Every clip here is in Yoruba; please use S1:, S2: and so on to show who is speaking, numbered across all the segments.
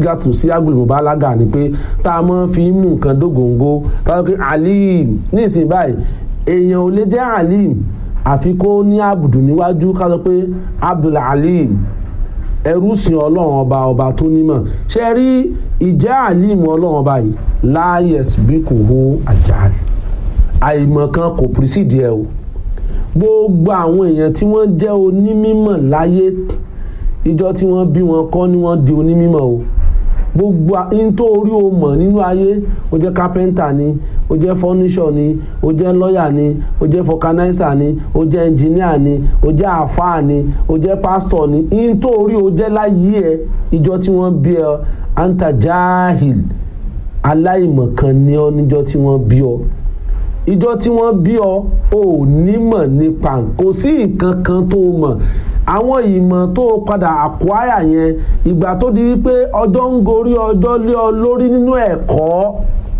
S1: gàtù sí agbèlùmọ̀bálágà ni pé tá a máa fi mú nǹkan dógóńgó tá a sọ pé alim nísìnyí báyìí èèyàn ò lè jẹ́ alim àfi kó ní àbùdù níwájú ká sọ pé abdul alim ẹrú sìn ọlọ́run ọba ọba tó nímọ̀ ṣe rí ìjẹ́ alim ọlọ́run ọba yìí láyẹ̀s bí kò hó àjàre àìmọ̀ kan kò pírísìdì ẹ o gbogbo àwọn èèyàn tí wọ́n jẹ́ onímọ̀ láyé ìjọ tí wọ́n bí wọn kọ́ ni wọ́n di onímọ̀ o gbogbo nítorí o mọ̀ nínú ayé o jẹ́ kápẹ́ńtà ni o jẹ́ fọ́níṣọ̀ ni o jẹ́ lọ́yà ni o jẹ́ fọkanáísà ni o jẹ́ ẹnjìníà ni o jẹ́ àfáà ni o jẹ́ pásítọ̀ ni nítorí o jẹ́ láyé ẹ ìjọ tí wọ́n bí ẹ anta jahil aláìmọ̀kan ni ọ níjọ tí wọ́n bí ọ ìjọ tí wọ́n bí ọ ò nímọ̀ nípa kò sí nǹkan kan tó mọ̀ àwọn ìmọ̀ tó padà àkúáyà yẹn ìgbà tó di wípé ọjọ́ ń gorí ọjọ́ lé ọ lórí nínú ẹ̀kọ́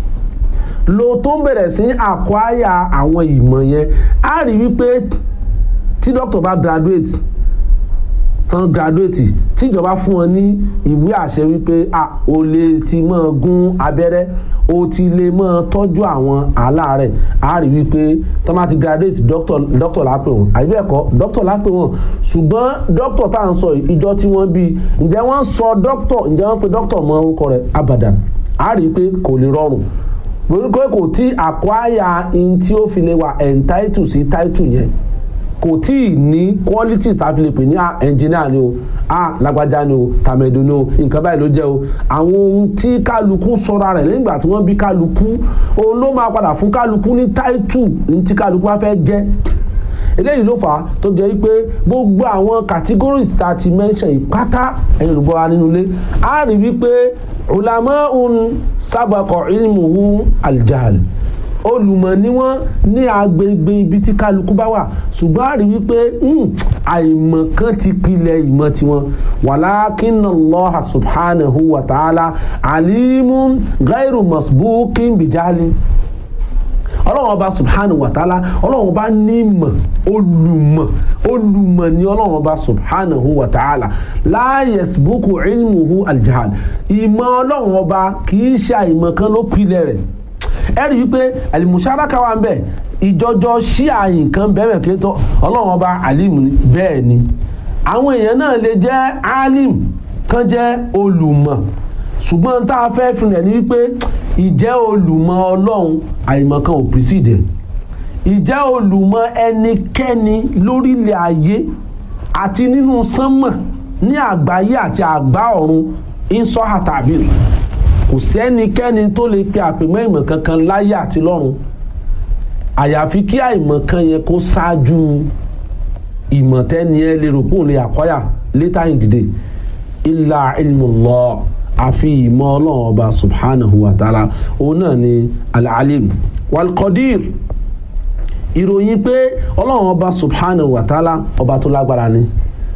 S1: lo tó ń bẹ̀rẹ̀ sí àkúáyà àwọn ìmọ̀ yẹn á rí wípé tí dókítà bá graduate tán graduate tíjọba fún wọn ní ìwé àṣẹ wípé a ò lè ti máa gún abẹ́rẹ́ o ti lè máa tọ́jú àwọn aláàárẹ̀ a rí wípé tán bá ti graduate doctor lápè wọn àbí ẹ̀kọ́ doctor lápè wọn ṣùgbọ́n doctor tá à ń sọ ìjọ tí wọ́n bí ǹjẹ́ wọ́n sọ doctor ǹjẹ́ wọ́n pe doctor mọ orúkọ rẹ̀ abadan a rí pé kò lè rọrùn orúkọ kò tí àkwáyà in tí ó fi lè wà entitled sí title yẹn kò tí ì ní qualities tá a fi lè pè ní engineer ni o a lágbájá ni o tàmẹ̀dù ni o nǹkan báyìí ló jẹ́ o àwọn ohun tí kálukú sọra rẹ̀ lẹ́yìn ìgbà tí wọ́n bí kálukú òun ló máa padà fún kálukú ní title ní tí kálukú bá fẹ́ jẹ́ eléyìí ló fà á tó jẹ́ pé gbogbo àwọn categories tá a ti mention ìpátá ẹ̀yìn olùbọ̀ wa nínú ilé a rí wípé ulamaun sabaqa ilmuhu aljahal olùmọ̀ ni wọ́n ní agbègbè ibi tí kálukú bá wà ṣùgbọ́n a rí wípé àìmọ̀ kan ti pilẹ̀ ìmọ̀ tiwọn walakinna Allah subhanahu wa ta'ala alimun gairu masbukin bijali ọlọ́run ọba subhanahu wa ta'ala ọlọ́run ọba ní ìmọ̀ olùmọ̀ olùmọ̀ ni ọlọ́run ọba subhanahu wa ta'ala la yasbuku ilmuhu aljahal ìmọ̀ ọlọ́run ọba kì í ṣe àìmọ̀ kan ló pilẹ̀ rẹ̀ ẹ rí i pé àlìmùsáraka wà ń bẹ ìjọjọ ṣí àyìn kan bẹ́ẹ̀ kí tó ọlọ́run ọba alim ni bẹ́ẹ̀ ni àwọn èèyàn náà lè jẹ́ alim kan jẹ́ olùmọ̀ ṣùgbọ́n tá a fẹ́ fi rẹ̀ ni wípé ìjẹ́ olùmọ̀ ọlọ́run àìmọ̀ kan ò pírísìdẹ̀ ìjẹ́ olùmọ̀ ẹnikẹ́ni lórílẹ̀ ayé àti nínú sánmọ̀ ní àgbáyé àti àgbá ọ̀run ìsọ́hà tàbí kò sẹ́nikẹ́ni tó lè pe àpèmọ́ ìmọ̀ kankan láyé àti lọ́run àyàfi kí àìmọ̀ kan yẹn kó ṣáájú ìmọ̀ tẹ́ni ẹ lè rò kóun lè àkọ́yà létà ìdìde ilà ilmullah àfi ìmọ̀ ọlọ́run ọba subhanahu wa ta'ala òun náà ni al-alim wal-qadir ìròyìn pé ọlọ́run ọba subhanahu wa ta'ala ọba tó lágbára ni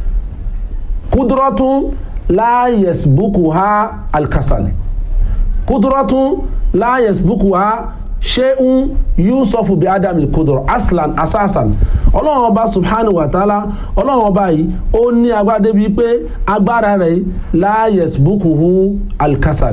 S1: kudrọ́tún la yasbukuha al-kasal kudrọ́tún la yasbukuha ṣéun yusufu bi adam kudrọ aslan asasan ọlọ́run ọba subhanahu wa ta'ala ọlọ́run ọba yìí ó ní agbára débi pé agbára rẹ̀ la yasbukuhu al-kasal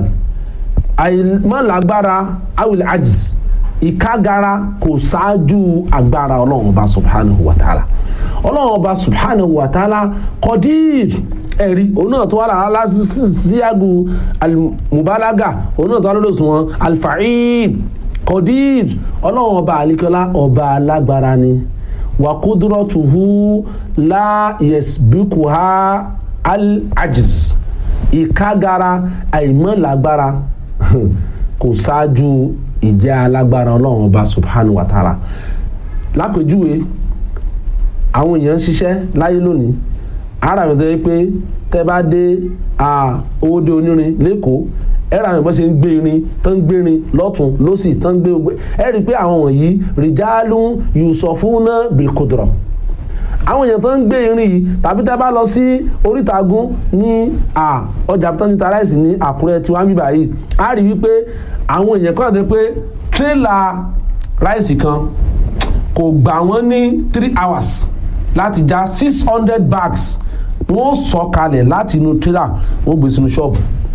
S1: àìmọ́lágbára awil ajiz ìkágara kò ṣáájú agbára ọlọ́run ọba subhanahu wa ta'ala ọlọ́run ọba subhanahu wa ta'ala qadir ẹ̀rí òun náà tó wà lára lásìsíyàgù almubalaga òun náà tó wà lọ́dọ̀ sùn wọn alfa'il qadir ọlọ́run ọba àlekọ́lá ọba alágbára ni wa qudratuhu la yasbikuha al-ajiz ìkágara àìmọ́lágbára kò ṣáájú ìjẹ́ alágbára ọlọ́run ọba subhanahu wa ta'ala lápèjúwe àwọn èèyàn ń ṣiṣẹ́ láyé lónìí ara mi tó yẹ pé tẹ́ bá dé owóde onírin lẹ́kọ̀ọ́ ẹ̀rọ àwọn ìbọn ṣe ń gbé irin tó ń gbé irin lọ́tún lọ́sì tó ń gbé ogbé ẹ rí i pé àwọn wọ̀nyí rìjálù yusufuna bilkudra àwọn èèyàn tó ń gbé irin yìí tàbí tẹ́ bá lọ sí orítagun ní ọjà tó ní taráìsì ní àkúrẹ́ tí wọ́n ń bíbà yìí á rí i wípé àwọn èèyàn kọ́ ọ̀ pé tírélà ráìsì kan kò gbà wọ́n ní three hours láti já six hundred bags wọ́n sọ kalẹ̀ láti inú tírélà wọ́n gbé sínú ṣọ́ọ̀bù